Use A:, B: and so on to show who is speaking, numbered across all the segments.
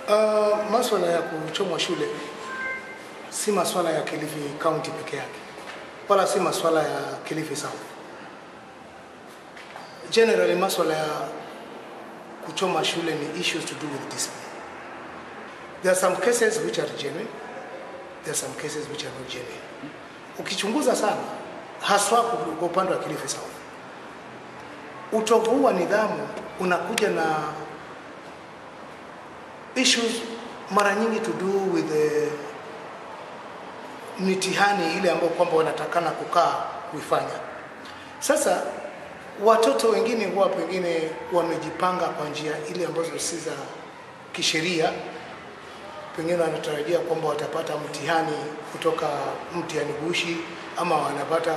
A: Uh, maswala ya kuchomwa shule si maswala ya Kilifi County peke yake, wala si maswala ya Kilifi South. Generally, maswala ya kuchoma shule ni issues to do with discipline. There are some cases which are genuine, there are some cases which are not genuine. Ukichunguza sana, haswa kwa upande wa Kilifi South, utovu wa nidhamu unakuja na issues mara nyingi to do with the mitihani ile ambayo kwamba wanatakana kukaa kuifanya. Sasa watoto wengine huwa pengine wamejipanga kwa njia ile ambazo si za kisheria, pengine wanatarajia kwamba watapata mtihani kutoka mtihani gushi ama wanapata uh,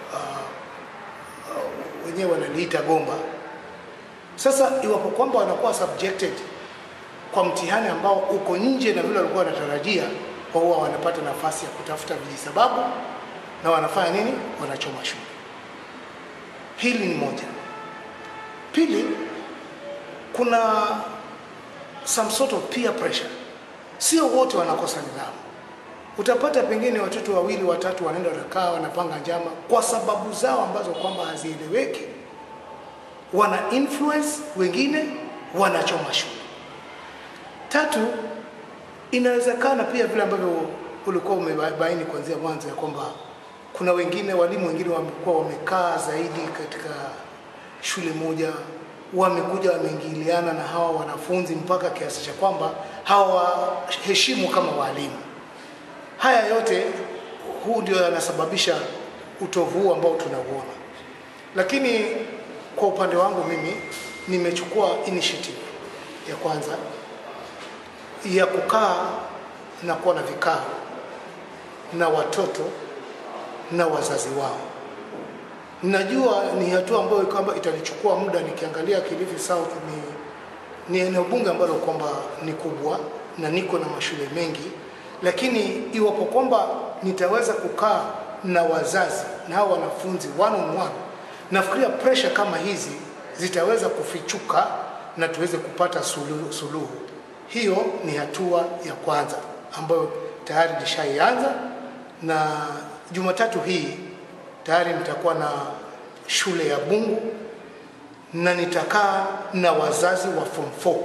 A: uh, wenyewe wanaliita gomba. Sasa iwapo kwamba wanakuwa subjected kwa mtihani ambao uko nje na vile walikuwa wanatarajia, kwa huwa wanapata nafasi ya kutafuta vijisababu na wanafanya nini? Wanachoma shule. Hili ni moja. Pili, kuna some sort of peer pressure. Sio wote wanakosa nidhamu. Utapata pengine watoto wawili watatu wanaenda wanakaa wanapanga njama kwa sababu zao ambazo kwamba hazieleweki, wana influence wengine, wanachoma shule. Tatu, inawezekana pia vile ambavyo ulikuwa umebaini kuanzia mwanzo ya kwamba kuna wengine walimu wengine wamekuwa wamekaa zaidi katika shule moja, wamekuja wameingiliana na hawa wanafunzi mpaka kiasi cha kwamba hawaheshimu kama walimu. Haya yote huu ndio yanasababisha utovu huu ambao tunauona, lakini kwa upande wangu mimi nimechukua initiative ya kwanza ya kukaa na kuwa na vikao na watoto na wazazi wao. Najua ni hatua ambayo kwamba itanichukua muda. Nikiangalia Kilifi South ni, ni eneo bunge ambalo kwamba ni kubwa na niko na mashule mengi, lakini iwapo kwamba nitaweza kukaa na wazazi na hao wanafunzi one on one, nafikiria pressure kama hizi zitaweza kufichuka na tuweze kupata suluhu, suluhu. Hiyo ni hatua ya kwanza ambayo tayari nishaianza, na Jumatatu hii tayari nitakuwa na shule ya Bungu na nitakaa na wazazi wa form 4.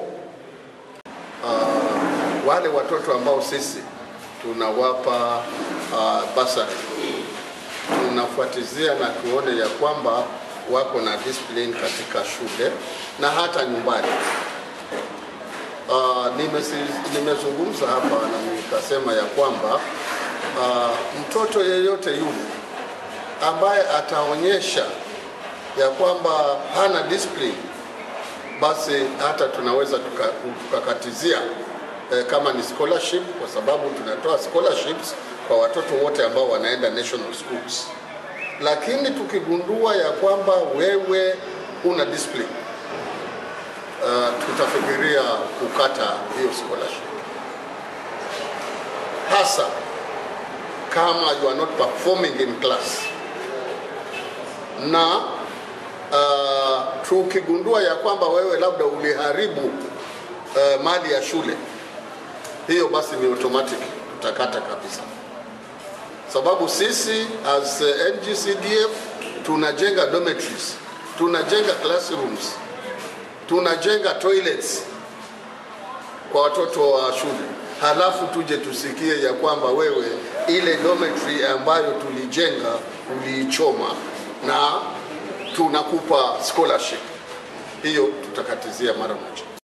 B: Uh, wale watoto ambao sisi tunawapa uh, basari tunafuatizia na tuone ya kwamba wako na discipline katika shule na hata nyumbani. Uh, nimezungumza hapa na nikasema ya kwamba uh, mtoto yeyote yule ambaye ataonyesha ya kwamba hana discipline, basi hata tunaweza tukakatizia tuka eh, kama ni scholarship, kwa sababu tunatoa scholarships kwa watoto wote ambao wanaenda national schools. Lakini tukigundua ya kwamba wewe una discipline uh, tutafikiria kukata hiyo scholarship, hasa kama you are not performing in class na uh, tukigundua ya kwamba wewe labda uliharibu uh, mali ya shule, hiyo basi ni automatic, tutakata kabisa, sababu sisi as uh, NGCDF tunajenga dormitories, tunajenga classrooms, tunajenga toilets kwa watoto wa shule, halafu tuje tusikie ya kwamba wewe ile dormitory ambayo tulijenga uliichoma na tunakupa scholarship. Hiyo tutakatizia mara moja.